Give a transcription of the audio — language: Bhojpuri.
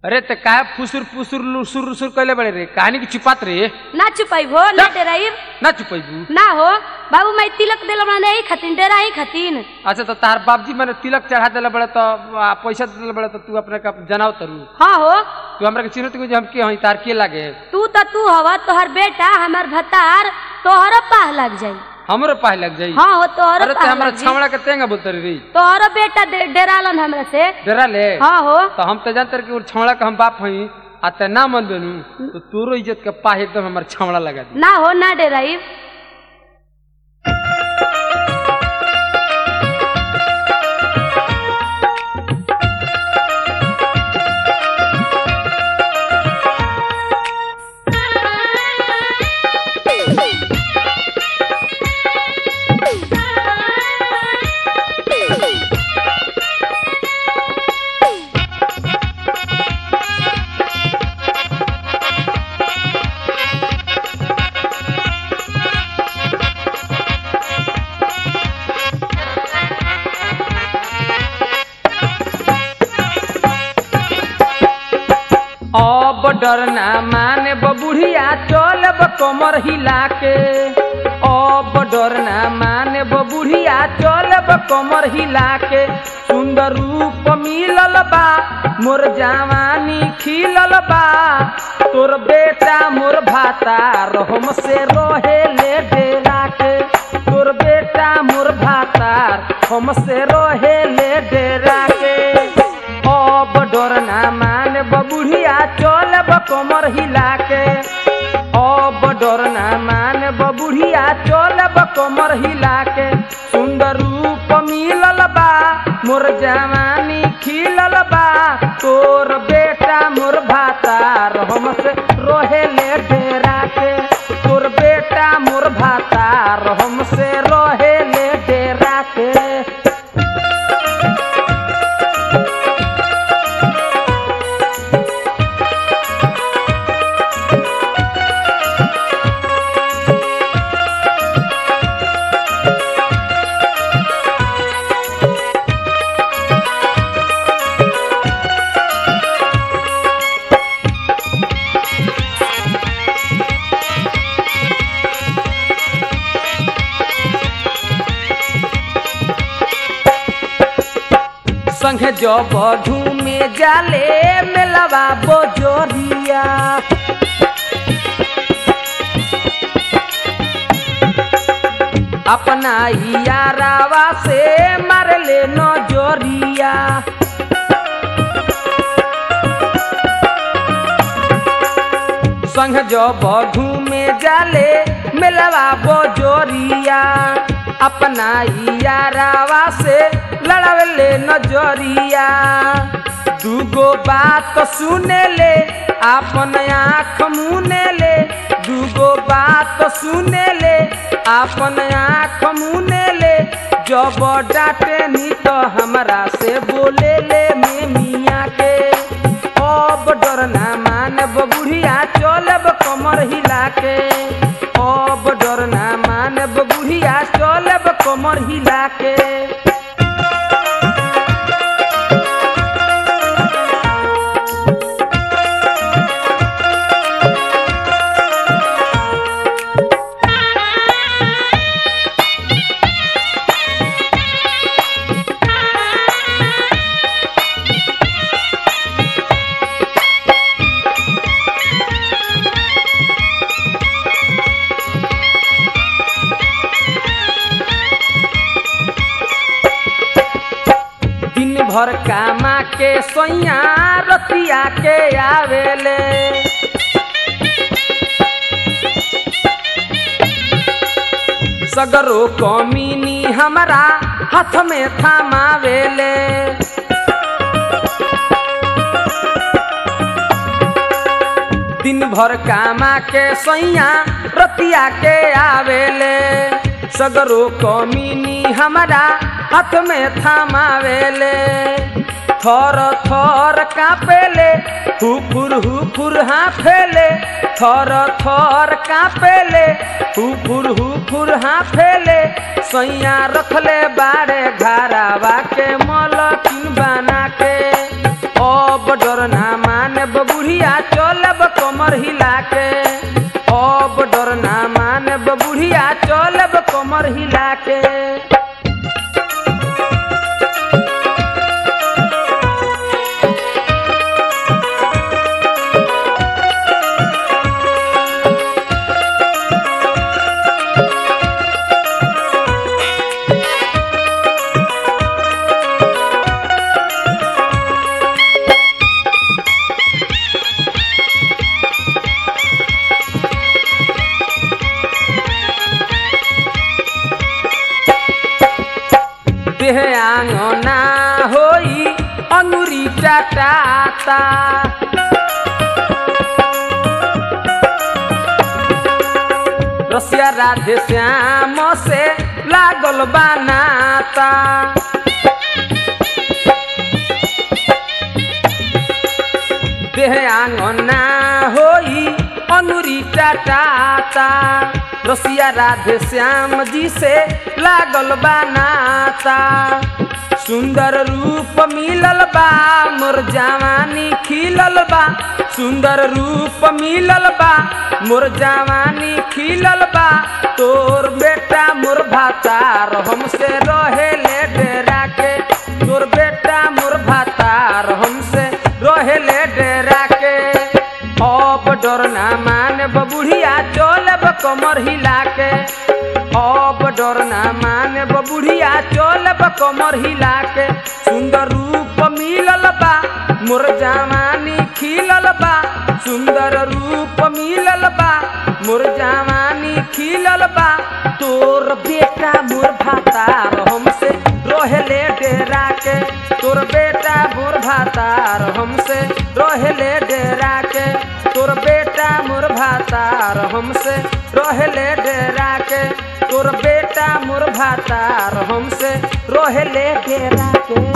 अरे ते काय फुसूर फुसूर लुसूर लुसूर कैले बड़े रे कहानी की चिपात रे ना चुपाई हो ना डेराइब ना चुपैबू ना हो बाबू माई तिलक दिल बना ही खातिन डेरा ही खातिन अच्छा तो तार बाबजी मैंने तिलक चढ़ा दिला बड़े तो आ, पैसा दिला बड़े तो तू अपने का जनाव तरू हाँ हो तू हमरा के चिन्हत कि हम के हई तार के लागे तू तो तू हवा तोहर बेटा हमार भतार तोहरो पाह लग जाई हमरो पाए लग जाई हाँ हो तोहरो अरे ते पाह हमरा लग जाई छावड़ा के तेंगा बोलते रे तोहरो बेटा डे- डेरालन हमरा से डरा ले हाँ हो तो हम तो जानते रहे कि वो छावड़ा का हम बाप हई आ ते ना मन बनू तो तोरो इज्जत के पाहे एकदम हमार छावड़ा लगा दी ना हो ना डेराइब अब डरना माने बबुढ़िया चलब कमर हिला के अब डरना माने बबुढ़िया चलब कमर हिला के सुंदर रूप मिलल बा मोर जवानी खिलल बा तोर बेटा मोर भाता रहम से रहे ले डेरा के तोर बेटा मोर भातार हमसे रहे ले डेरा के अब डरना मान बबुढ़िया चलब कमर हिला के अब डरना मान बबुढ़िया चलब कमर हिला के सुंदर रूप मिलल बा मोर जवानी खिलल बा तोर बेटा मोर भातार हमसे रहे ले डेरा के तोर बेटा मोर भातार हमसे रहे ले डेरा के संगे जब झूमे जाले मेलवा बोजोरिया अपना यारावा से मारले नजरिया संग जब घूमे जाले मेलवा बोजोरिया अपना यारावा से लड़ावले नजरिया दूगो बात सुने ले अपन आँख मुने ले दूगो बात सुने ले अपन आँख मुने ले जब डांटे नी तो हमरा से बोले ले में मियाँ के अब डरना मानब बुढ़िया चलब कमर हिला के अब डरना मानब बुढ़िया चलब कमर हिला के दिन भर कामा के सोइया रतिया के आवेले सगरो कमीनी हमरा हाथ में थमावेले दिन भर कामा के सैया रतिया के आवेले सगरो कमीनी हमरा हाथ में थमावेले थर थर कापेले हुफुर हुफुर हाफेले थर थर कापेले हुफुर हुफुर हाफेले सैया रखले बाड़े घरावा के मलकिन बना के अब डर ना माने बुढ़िया चलब कमर हिला के अब डर ना माने बुढ़िया चलब कमर हिला के देह आंगना होई अंगुरी चटाता रसिया राधे श्याम से लागल बनाता देह आंगना होई अनुरी टाटाता रसिया राधे श्याम जी से लागल बनाता सुंदर रूप मिलल बा मोर जवानी खिलल बा सुंदर रूप मिलल बा मोर जवानी खिलल बा तोर बेटा मोर भातार हमसे रहे ले डेरा के तोर बेटा मोर भातार हमसे रहे ले डेरा के अब डर ना माने बुढ़िया चलब कमर हिला के अब डर ना माने बुढ़िया चलब कमर हिला के सुंदर रूप मिलल बा मोर जवानी खिलल बा सुंदर रूप मिलल बा मोर जवानी खिलल बा तोर बेटा मोर भातार हमसे रोहले डेरा के तोर बेटा मोर भातार हमसे रोहले डेरा के तोर बेटा मोर भातार हमसे रोहले डेरा के तोर बेटा मोर भातार हमसे रोहले डेरा के